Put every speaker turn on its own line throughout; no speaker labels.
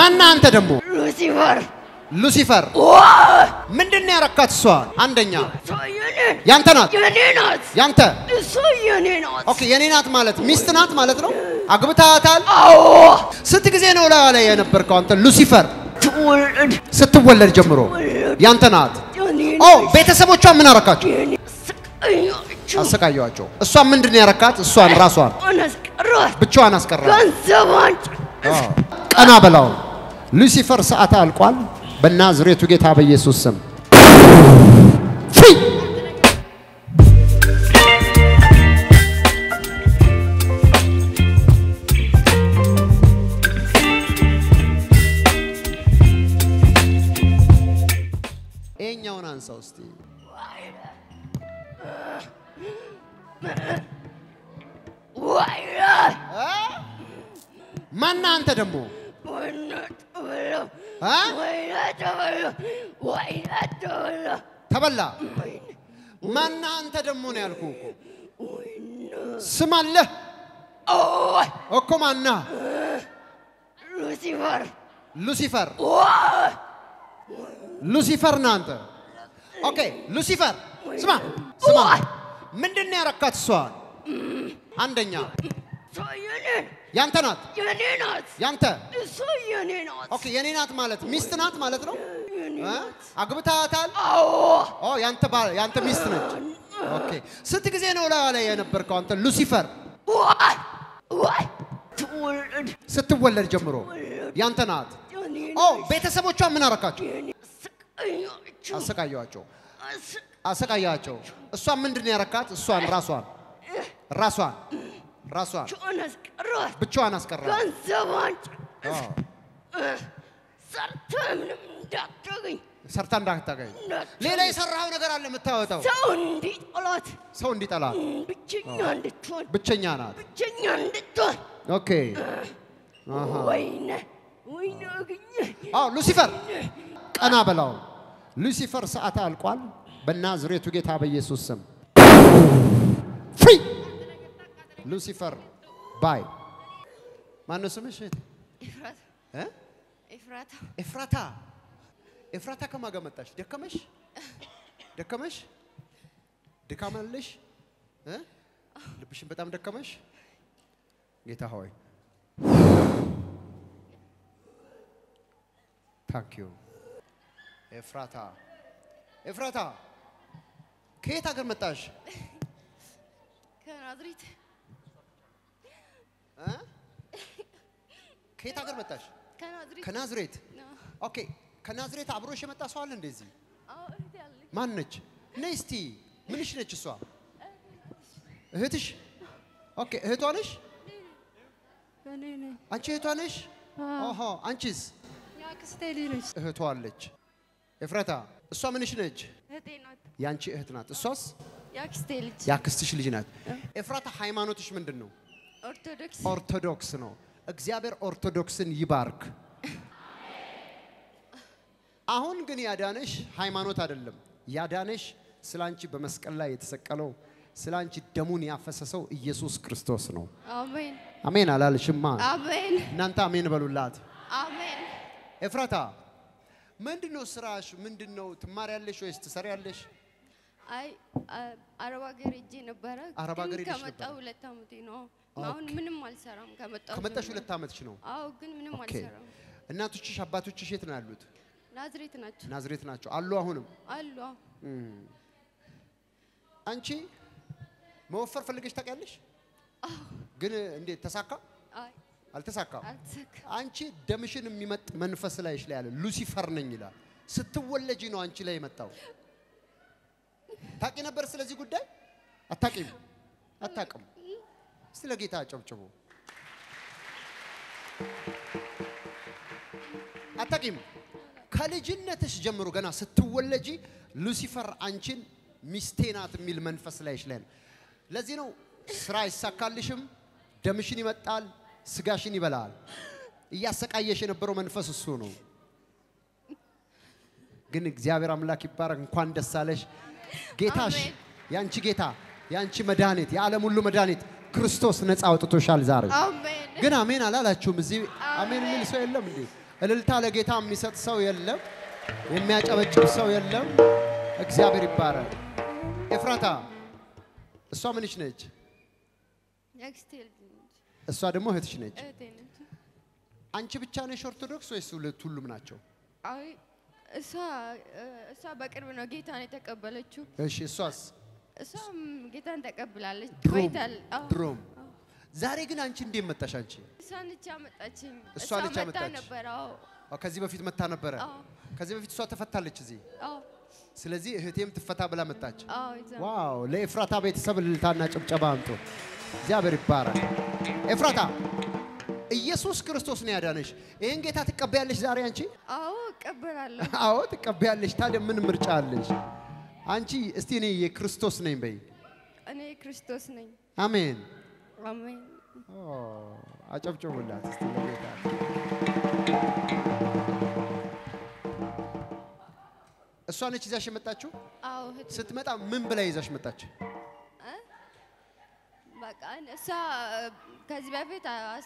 ማና አንተ ደግሞ
ሉሲፈር
ሉሲፈር ምንድን ነው ያረካት? እሷ አንደኛ
እሷ የኔ
ያንተ ናት።
የኔ ናት።
ያንተ
እሷ የኔ ናት።
ኦኬ፣ የኔ ናት ማለት ሚስት ናት ማለት ነው። አግብታታል።
አዎ
ስንት ጊዜ ነው ላይ ላይ የነበርከው አንተ ሉሲፈር?
ትውልድ
ስትወለድ ጀምሮ ያንተ ናት።
የኔ
ኦ
ናት።
ቤተሰቦቿ ምን አረካቸው?
የኔ ስቃያቸው
አሰቃየዋቸው። እሷ ምንድን ነው ያረካት? እሷን ራሷን
አናስቀሯት
ብቻዋን አስቀራ።
ገንዘቧን
ቀና በላው። ሉሲፈር ሰዓት አልቋል። በናዝሬቱ ጌታ በኢየሱስ ስም ፍሪ ይሄኛውን አንሳው እስቲ።
ዋይላ
ማና አንተ ደግሞ
ወይና ተበላ
አ?
ወይና ተበላ ወይና ተበላ
ተበላ። ማና አንተ ደግሞ ነው ያልኩ እኮ ስም አለህ
ኦይ
እኮ ማና
ሉሲፈር
ሉሲፈር
ዋይ
ሉሲፈር ነህ አንተ። ኦኬ ሉሲፈር ስማ ስማ፣ ምንድን ነው ያረካት እሷን? አንደኛ
እሷ የኔ
ያንተ ናት።
የኔ ናት።
ያንተ
እሷ የኔ ናት።
ኦኬ፣ የኔ ናት ማለት ሚስት ናት ማለት ነው።
የኔ
እ?
ናት።
አግብታታል።
አዎ
ኦ ያንተ ባል ያንተ ሚስት ነች። ኦኬ፣ ስንት ጊዜ ነው ላይ ላይ የነበርከው አንተ ሉሲፈር?
ዋይ ዋይ ትውልድ
ስትወለድ ጀምሮ ያንተ ናት።
የኔ
ኦ
ናት።
ቤተሰቦቿ ምን አረካቸው?
የኔ ስቃያቸው
አሰቃየዋቸው
አስ-
አሰቃያቸው። እሷን ምንድን ነው ያረካት? እሷን ራሷን ራሷን ራሷን
አናስቀሯት
ብቻዋን አስቀራ።
ገንዘቧን
አዎ፣
ሰርታ ምንም እንዳታገኝ
ሰርታ እንዳታገኝ።
እንዳታገኝ
ሌላ የሰራው ነገር አለ የምታወጣው
ሰው እንዲጠላት
ሰው እንዲጠላት
ብቸኛ እንድትሆን
ብቸኛ ናት።
ብቸኛ እንድትሆን
ኦኬ አሃ።
ወይኔ ወይኔ አገኘ
አዎ ሉሲፈር ቀና በላው። ሉሲፈር ሰዓት አልቋል። በናዝሬቱ ጌታ በኢየሱስ ስም ፍሪ ሉሲፈር ባይ ማነው ስምሽ? እህቴ?
ኤፍራታ
እ?
ኤፍራታ
ኤፍራታ ኤፍራታ ከማን ጋር መጣሽ? ደከመሽ ደከመሽ ድካማለሽ እ? ልብሽን በጣም ደከመሽ። ጌታ ሆይ ታንክ ዩ ኤፍራታ ኤፍራታ ከየት ሀገር መጣሽ?
ከናዝሬት
እ? ከየት ሀገር መጣሽ?
ከናዝሬት
ከናዝሬት።
ነው።
ኦኬ ከናዝሬት አብሮሽ የመጣ ሰው አለ እንደዚህ?
አዎ እህቴ አለች።
ማን ነች? ነይ እስቲ ምንሽ ነች እሷ? እህትሽ? ኦኬ እህቷ ነሽ?
እኔ ነኝ።
አንቺ እህቷ ነሽ? ኦሆ አንቺስ?
የአክስቴ ልጅ ነች።
እህቷ አለች። ኤፍራታ እሷ ምንሽ ነች?
እህቴ ናት።
ያንቺ እህት ናት። እሷስ
የአክስቴ ልጅ
ያክስትሽ ልጅ ናት። ኤፍራታ ሃይማኖትሽ ምንድን ነው?
ኦርቶዶክስ
ኦርቶዶክስ ነው። እግዚአብሔር ኦርቶዶክስን ይባርክ። አሁን ግን ያዳነሽ ሃይማኖት አይደለም። ያዳነሽ ስላንቺ በመስቀል ላይ የተሰቀለው ስላንቺ ደሙን ያፈሰሰው ኢየሱስ ክርስቶስ ነው።
አሜን
አሜን አላልሽማ?
አሜን
እናንተ አሜን በሉላት።
አሜን።
ኤፍራታ ምንድን ነው ስራሽ? ምንድን ነው ትማሪያለሽ ወይስ ትሰሪያለሽ?
አይ አ- አረብ ሀገር ሄጄ ነበረ።
አረብ
ግን
ሀገር ሄደሽ
ከመጣሁ
ነበረ?
ሁለት ዓመቴ ነው። አሁን ምንም አልሰራም። ከመጣሁ
ከመጣሽ
ጀምሮ።
ሁለት ዓመትሽ ነው።
አዎ፣ ግን ምንም
ኦኬ።
አልሰራም።
እናቶችሽ አባቶችሽ የት ነው ያሉት?
ናዝሬት ናቸው
ናዝሬት ናቸው አሉ። አሁንም
አሉ። አዎ።
አንቺ መወፈር ፈልገሽ ታውቂያለሽ? ግን እንዴት ተሳካ?
አይ
አልተሳካም።
አልተሳካም።
አንቺ ደምሽን የሚመጥ መንፈስ ላይሽ ላይ ያለ ሉሲፈር ነኝ ይላል። ስትወለጂ ነው አንቺ ላይ የመጣው። ታቂ ነበር ስለዚህ ጉዳይ? አታቂም? አታቅም? እስቲ ለጌታ አጨብጭቡ። አታቂም? ከልጅነትሽ ጀምሮ ገና ስትወለጂ ሉሲፈር አንቺን ሚስቴ ናት የሚል መንፈስ ላይሽ ላይ ነው። ለዚህ ነው ስራ አይሳካልሽም፣ ደምሽን ይመጣል፣ ስጋሽን ይበላል። እያሰቃየሽ የነበረው መንፈስ እሱ ነው። ግን እግዚአብሔር አምላክ ይባረክ። እንኳን ደስ አለሽ። ጌታሽ
አሜን።
ያንቺ ጌታ ያንቺ መድኃኒት የዓለም ሁሉ መድኃኒት ክርስቶስ ነፃ አውጥቶሻል ዛሬ።
አሜን
ግን አሜን አላላችሁም? እዚህ አሜን የሚል ሰው የለም እንዴ? እልልታ ለጌታ የሚሰጥ ሰው የለም፣ የሚያጨበጭብ ሰው የለም። እግዚአብሔር ይባረክ። ኤፍራታ እሷ ምንሽ ነች?
የአክስቴ ልጅ ነች፣
እሷ ደግሞ እህትሽ ነች።
እህቴ ነች።
አንቺ ብቻ ነሽ ኦርቶዶክስ ወይስ ሁለት ሁሉም ናቸው?
አይ እሷ እ፣ እሷ በቅርብ ነው ጌታን የተቀበለችው።
እሺ እሷስ
እሷም ጌታን ተቀብላለች
ድሮም
ቆይታል። አዎ።
ድሮም። ዛሬ ግን አንቺ እንዴት መጣሽ? አንቺ
እሷ ነች ያመጣችኝ።
እሷ ነች
መታ
ያመጣች?
ነበር። አዎ
አዎ፣ ከዚህ በፊት መታ ነበረ።
አዎ
ከዚህ በፊት እሷ ተፈታለች እዚህ።
አዎ
ስለዚህ እህቴም ትፈታ ብላ መጣች።
አዎ ይዛ
ዋው! ለኤፍራታ ቤተሰብ እልልታና ጭብጨባ አምጡ። እግዚአብሔር ይባረክ። ኤፍራታ ኢየሱስ ክርስቶስ ነው ያዳነሽ። ይህን ጌታ ትቀበያለሽ ዛሬ አንቺ?
አዎ እቀበላለሁ።
አዎ ትቀበያለሽ። ታዲያ ምን ምርጫ አለሽ? አንቺ እስቲ እኔ የክርስቶስ ነኝ በይ።
እኔ ክርስቶስ ነኝ።
አሜን።
አሜን።
ኦ፣ አጨብጭቡላት እስቲ ለጌታ። እሷ ነች ይዛሽ የመጣችው?
አዎ እህት
ስትመጣ ምን ብላ ይዛሽ መጣች?
እ? በቃ እሷ እ፣ ከዚህ በፊት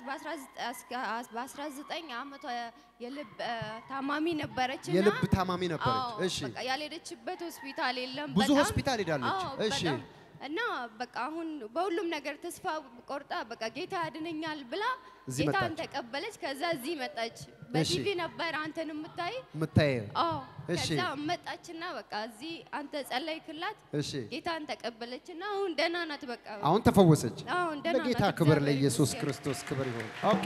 በ19 ዓመቷ የልብ እ፣ ታማሚ ነበረች እና
የልብ ታማሚ ነበረች።
አዎ፣
እሺ
በቃ ያልሄደችበት ሆስፒታል የለም።
ብዙ
በጣም-
ሆስፒታል ሄዳለች።
አዎ፣
እሺ
በጣም እና በቃ አሁን በሁሉም ነገር ተስፋ ቆርጣ በቃ ጌታ ያድነኛል ብላ
እዚህ
ጌታን
መጣች።
ተቀበለች። ከዛ እዚህ መጣች። በቲቪ ነበር አንተን የምታይ።
የምታየው
አዎ
እሺ።
ከዛ መጣችና በቃ እዚህ አንተ ጸለይክላት፣
እሺ
ጌታን ተቀበለችና አሁን ደህና ናት። በቃ
አሁን ተፈወሰች።
አሁን ደህና ናት።
ለጌታ ክብር
እግዚአብሔር
ለኢየሱስ
ይመስገን።
ክርስቶስ ክብር ይሁን። ኦኬ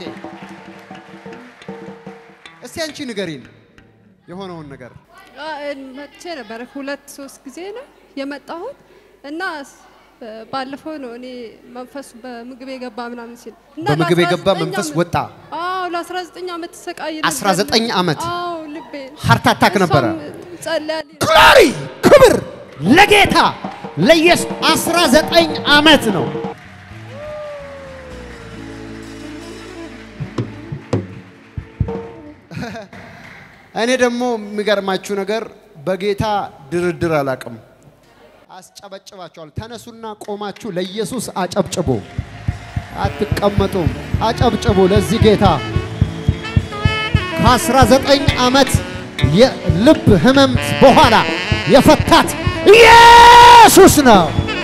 እስቲ አንቺ ንገሪን የሆነውን ነገር።
መጥቼ ነበረ ሁለት ሶስት ጊዜ ነው የመጣሁት እና ስ- ባለፈው ነው እኔ መንፈሱ በምግብ የገባ ምናምን ሲል እና
በምግብ የገባ
ለ19
መንፈስ
ዓመት-
ወጣ።
አዎ ለ19 ዓመት ተሰቃይ
19 ዓመት
አዎ ልቤ
ሃርት አታክ ነበረ።
ጸልያለሁ
ግሎሪ ክብር ለጌታ ለኢየሱስ 19 ዓመት ነው። እኔ ደግሞ የሚገርማችሁ ነገር በጌታ ድርድር አላቅም። አስጨበጭባችኋል። ተነሱና ቆማችሁ ለኢየሱስ አጨብጭቡ። አትቀመጡም፣ አጨብጭቡ ለዚህ ጌታ ከ19 ዓመት የልብ ህመም በኋላ የፈታት ኢየሱስ ነው።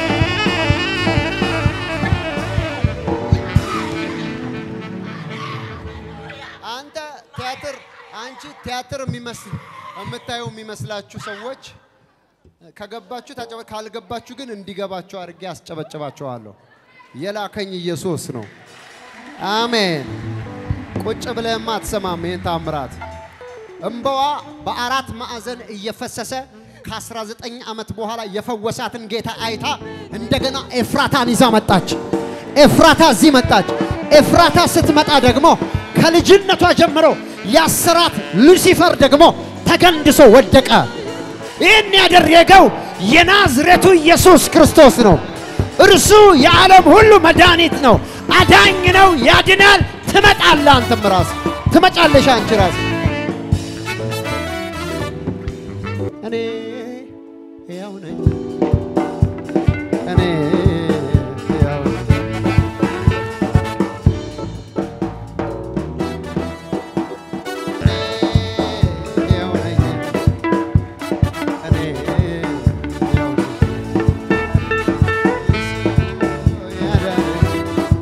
አንተ ቲያትር አንቺ ቲያትር የሚመስል የምታየው የሚመስላችሁ ሰዎች ከገባችሁ ታጨበ ካልገባችሁ ግን እንዲገባችሁ አድርጌ አስጨበጭባችኋለሁ። የላከኝ ኢየሱስ ነው። አሜን። ቁጭ ብለህማ አትሰማም ይህን ታምራት። እምባዋ በአራት ማዕዘን እየፈሰሰ ከ19 ዓመት በኋላ የፈወሳትን ጌታ አይታ እንደገና ኤፍራታን ይዛ መጣች። ኤፍራታ እዚህ መጣች። ኤፍራታ ስትመጣ ደግሞ ከልጅነቷ ጀምሮ ያሰራት ሉሲፈር ደግሞ ተገንድሶ ወደቀ። ይህን ያደረገው የናዝሬቱ ኢየሱስ ክርስቶስ ነው። እርሱ የዓለም ሁሉ መድኃኒት ነው፣ አዳኝ ነው፣ ያድናል። ትመጣለህ፣ አንተም ራስ ትመጫለሽ፣ አንቺ ራስ እኔ ሕያው ነኝ፣ እኔ ሕያው ነኝ። እኔ ሕያው ነኝ፣ እኔ ሕያው ነኝ። እሱ ያዳነኝ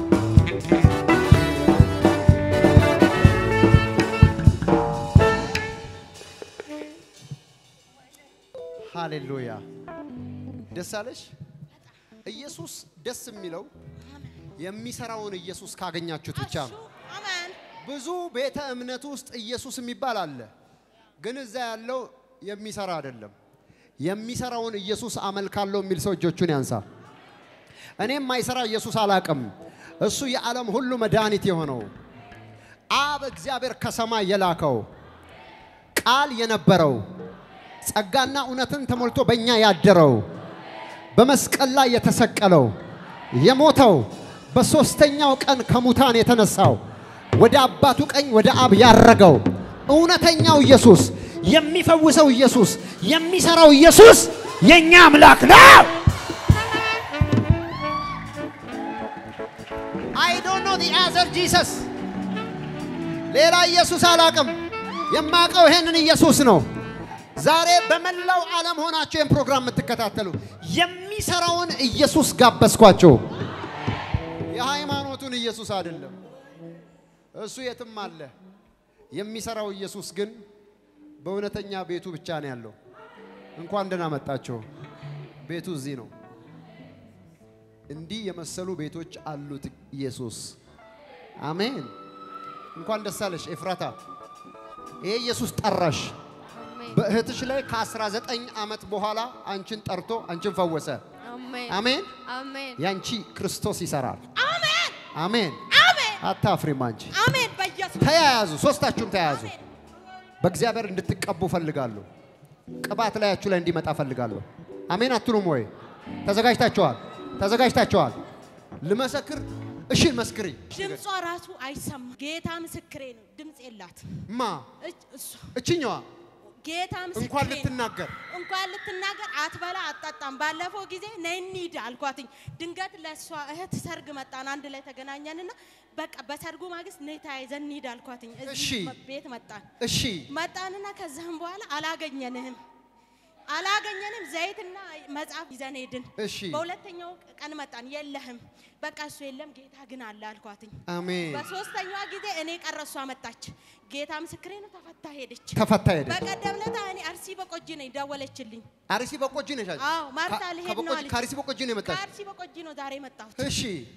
ሃሌሉያ! ደስ አለሽ? ኢየሱስ ደስ የሚለው የሚሰራውን ኢየሱስ ካገኛችሁት ብቻ ነው። ብዙ ቤተ እምነት ውስጥ ኢየሱስ የሚባል አለ፣ ግን እዛ ያለው የሚሰራ አይደለም። የሚሰራውን ኢየሱስ አመልካለሁ የሚል ሰው እጆቹን ያንሳ። እኔ የማይሰራ ኢየሱስ አላቅም። እሱ የዓለም ሁሉ መድኃኒት የሆነው አብ እግዚአብሔር ከሰማይ የላከው ቃል የነበረው ጸጋና እውነትን ተሞልቶ በእኛ ያደረው በመስቀል ላይ የተሰቀለው የሞተው በሦስተኛው ቀን ከሙታን የተነሳው ወደ አባቱ ቀኝ ወደ አብ ያረገው እውነተኛው ኢየሱስ የሚፈውሰው ኢየሱስ የሚሰራው ኢየሱስ የእኛ አምላክ ነው። አይ ዶንት ኖ ዲ አዘር ጂሰስ ሌላ ኢየሱስ አላቅም። የማውቀው ይሄንን ኢየሱስ ነው። ዛሬ በመላው ዓለም ሆናችሁ ይህን ፕሮግራም የምትከታተሉ የሚሰራውን ኢየሱስ ጋበዝኳቸው። የሃይማኖቱን ኢየሱስ አይደለም፣ እሱ የትም አለ። የሚሰራው ኢየሱስ ግን በእውነተኛ ቤቱ ብቻ ነው ያለው። እንኳን ደህና መጣችሁ። ቤቱ እዚህ ነው። እንዲህ የመሰሉ ቤቶች አሉት ኢየሱስ። አሜን። እንኳን ደስ አለሽ ኤፍራታ። ይሄ ኢየሱስ ጠራሽ።
አሜን
በእህትሽ ላይ ከ19 ዓመት በኋላ አንቺን ጠርቶ አንቺን ፈወሰ።
አሜን
አሜን።
አሜን
ያንቺ ክርስቶስ ይሰራል።
አሜን
አሜን።
አሜን
አታፍሪም አንቺ።
አሜን በኢየሱስ
ተያያዙ፣ ሶስታችሁም ተያያዙ። በእግዚአብሔር እንድትቀቡ ፈልጋለሁ። ቅባት ላያችሁ ላይ እንዲመጣ ፈልጋለሁ። አሜን አትሉም ወይ? ተዘጋጅታችኋል? ተዘጋጅታችኋል? ልመሰክር። እሺ መስክሪ።
ድምጿ ራሱ አይሰማ ጌታ ምስክሬ ነው ድምፅ የላት
ማ
እች- እሷ
እችኛዋ
ጌታ ምስክሬ
እንኳን
ነው።
ልትናገር
እንኳን ልትናገር አትበላ አትጠጣም። ባለፈው ጊዜ ነይ እንሂድ አልኳትኝ። ድንገት ለእሷ እህት ሰርግ መጣን፣ አንድ ላይ ተገናኘንና በቃ በሰርጉ ማግስት ነይ ተያይዘን እንሂድ አልኳትኝ።
እሺ።
እዚህ ቤት መጣን
እሺ
መጣንና ከዛም በኋላ አላገኘንህም አላገኘንም። ዘይትና መጽሐፍ ይዘን ሄድን።
እሺ
በሁለተኛው ቀን መጣን፣ የለህም። በቃ እሱ የለም፣ ጌታ ግን አለ አልኳትኝ።
አሜን።
በሶስተኛዋ ጊዜ እኔ ቀረ፣ እሷ መጣች። ጌታ ምስክሬ ነው፣ ተፈታ ሄደች።
ተፈታ ሄደ።
በቀደም ለታ እኔ አርሲ በቆጂ ነኝ ደወለችልኝ።
አርሲ በቆጂ ነሽ አንቺ?
አዎ ማርታ
ከ-
ልሄድ ነው
ከበቆጂ-
አለች።
ከአርሲ በቆጂ ነው የመጣሽ?
ከአርሲ በቆጂ ነው ዛሬ የመጣሁት።
እሺ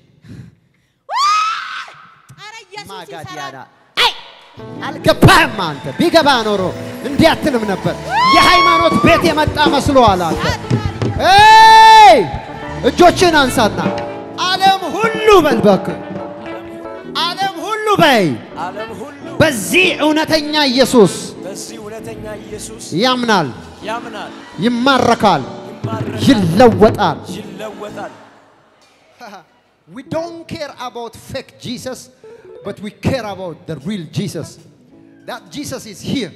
ኧረ ኢየሱስ
ማጋዲያና
ይሰራል።
አልገባህም አንተ። ቢገባ ኖሮ እንዲህ አትልም ነበር። የሃይማኖት ቤት የመጣ መስሎሃል አንተ። ኤይ እጆችን አንሳና ዓለም ሁሉ በል እባክህ፣ ዓለም ሁሉ በይ
ዓለም ሁሉ
በዚህ እውነተኛ ኢየሱስ
በዚህ እውነተኛ ኢየሱስ
ያምናል፣
ያምናል፣
ይማረካል፣
ይማረካል፣
ይለወጣል።
ይለወጣል።
We don't care about fake Jesus, but we care about the real Jesus. That Jesus is here.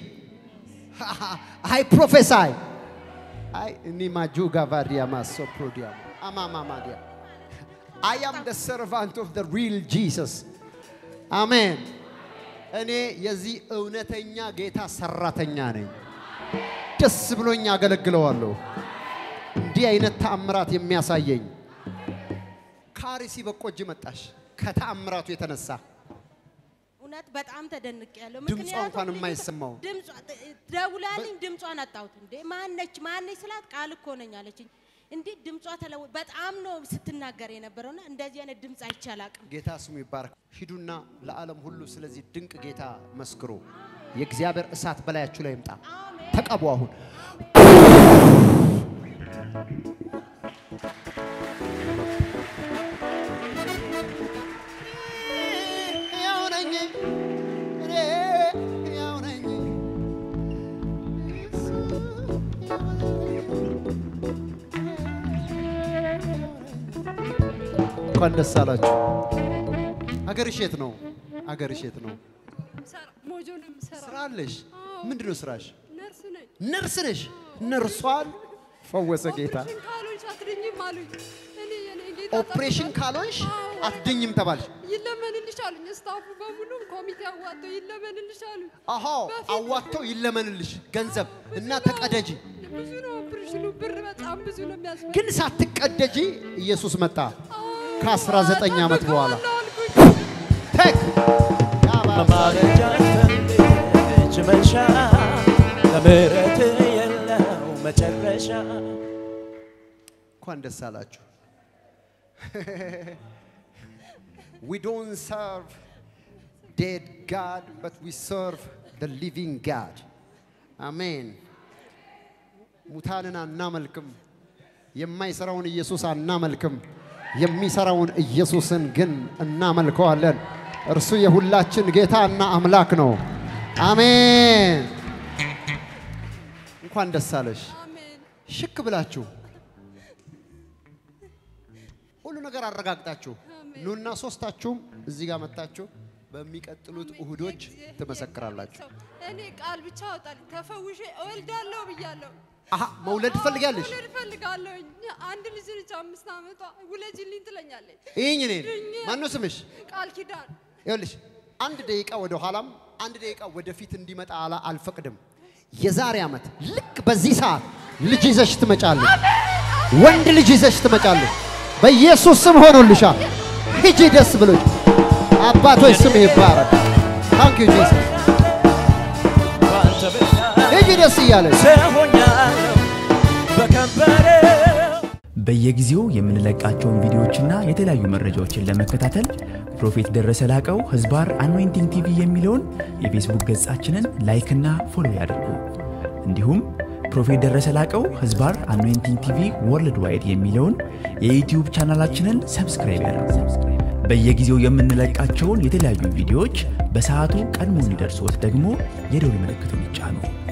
I prophesy. I nimajuga variama soprodiam. Amamamadia. I am the servant of the real Jesus. Amen. እኔ የዚህ እውነተኛ ጌታ ሰራተኛ ነኝ። ደስ ብሎኝ አገለግለዋለሁ። እንዲህ አይነት ተአምራት የሚያሳየኝ ከአርሲ በቆጂ መጣሽ ከተአምራቱ የተነሳ
እውነት በጣም ተደንቅ ያለው
ድምጿ እንኳን የማይሰማው
ድምጿ ደውላልኝ ድምጿን አጣሁት። እንዴ ማነች ማነች ስላት ቃል እኮ ነኝ አለችኝ። እንዴ ድምጿ ተለወ በጣም ነው ስትናገር የነበረውና እንደዚህ አይነት ድምፅ አይቼ አላቅም።
ጌታ ስሙ ይባረክ። ሂዱና ለዓለም ሁሉ ስለዚህ ድንቅ ጌታ መስክሩ። የእግዚአብሔር እሳት በላያችሁ ላይ ይምጣ። ተቀቡ አሁን ሕያው ነኝ፣ እኔ ሕያው ነኝ። እንኳን ደስ አላችሁ። አገርሽ የት ነው? አገርሽ የት ነው?
ሰራ- ሞጆ ነው የምሰራው።
ስራ አለሽ? ምንድን ነው ስራሽ?
ነርስ ነኝ።
ነርስ ነሽ? ነርሷን ፈወሰ ጌታ።
ኦፕሬሽን ካልሆንሽ አትድኝም አሉኝ። እኔ የኔ ጌታ
ኦፕሬሽን
ጠብቆኝ-
ካልሆንሽ
አዎ።
አትድኝም ተባልሽ።
ይለመንልሽ አሉኝ። ስታፉ በሙሉ ኮሚቴ አዋጥቶ ይለመንልሽ አሉኝ።
አሃ
በፊት-
አዋጥተው ይለመንልሽ ገንዘብ እና
ብዙ ነው።
ተቀደጂ።
ብዙ ነው ኦፕሬሽኑ፣ ብር በጣም ብዙ ነው የሚያስፈልግ።
ግን ሳትቀደጂ ኢየሱስ መጣ ከ19 ዓመት በኋላ
አልኩኝ።
ቴክ
መማለጃ ፈልጅ መንሻ ለምህረት የለው መጨረሻ
እንኳን ደስ አላችሁ። we don't serve dead God, but we serve the living God. አሜን። ሙታንን አናመልክም። የማይሰራውን ኢየሱስ አናመልክም። የሚሰራውን ኢየሱስን ግን እናመልከዋለን። እርሱ የሁላችን ጌታ እና አምላክ ነው። አሜን። እንኳን ደስ አለሽ።
አሜን።
ሽክ ብላችሁ ሁሉ ነገር አረጋግጣችሁ ኑና ሶስታችሁም እዚህ ጋር መጣችሁ በሚቀጥሉት እሁዶች ትመሰክራላችሁ።
እኔ ቃል ብቻ አወጣልኝ ተፈውሼ እወልዳለሁ ብያለሁ።
አሀ መውለድ ትፈልጊያለሽ?
መውለድ እፈልጋለሁኝ። አንድ ልጅ ልጅ አምስት ዓመቷ ውለጅልኝ ትለኛለች።
ይህኝ እኔን ማነው ስምሽ?
ቃል ኪዳን
ይኸውልሽ አንድ ደቂቃ ወደ ኋላም አንድ ደቂቃ ወደፊት እንዲመጣ አላ- አልፈቅድም። የዛሬ ዓመት ልክ በዚህ ሰዓት ልጅ ይዘሽ ትመጫለሽ። ወንድ ልጅ ይዘሽ ትመጫለሽ። በኢየሱስ ስም ሆኖልሻል። ሂጂ ደስ ብሎሽ። አባቶች ስም ይባረክ። ታንክ ዩ ጂሰስ።
በአንተ ብርሃን
ሂጂ ደስ እያለሽ
ሰሆኛለሁ በከበረው
በየጊዜው የምንለቃቸውን ቪዲዮዎችና የተለያዩ መረጃዎችን ለመከታተል ፕሮፌት ደረሰ ላቀው ህዝባር አኖይንቲንግ ቲቪ የሚለውን የፌስቡክ ገጻችንን ላይክና ፎሎ ያድርጉ። እንዲሁም ፕሮፌት ደረሰ ላቀው ህዝባር አኖይንቲንግ ቲቪ ወርልድ ዋይድ የሚለውን የዩትዩብ ቻናላችንን ሰብስክራይብ ያድርጉ። በየጊዜው የምንለቃቸውን የተለያዩ ቪዲዮዎች በሰዓቱ ቀድሞ እንዲደርሶት ደግሞ የደውል ምልክቱን ይጫኑ።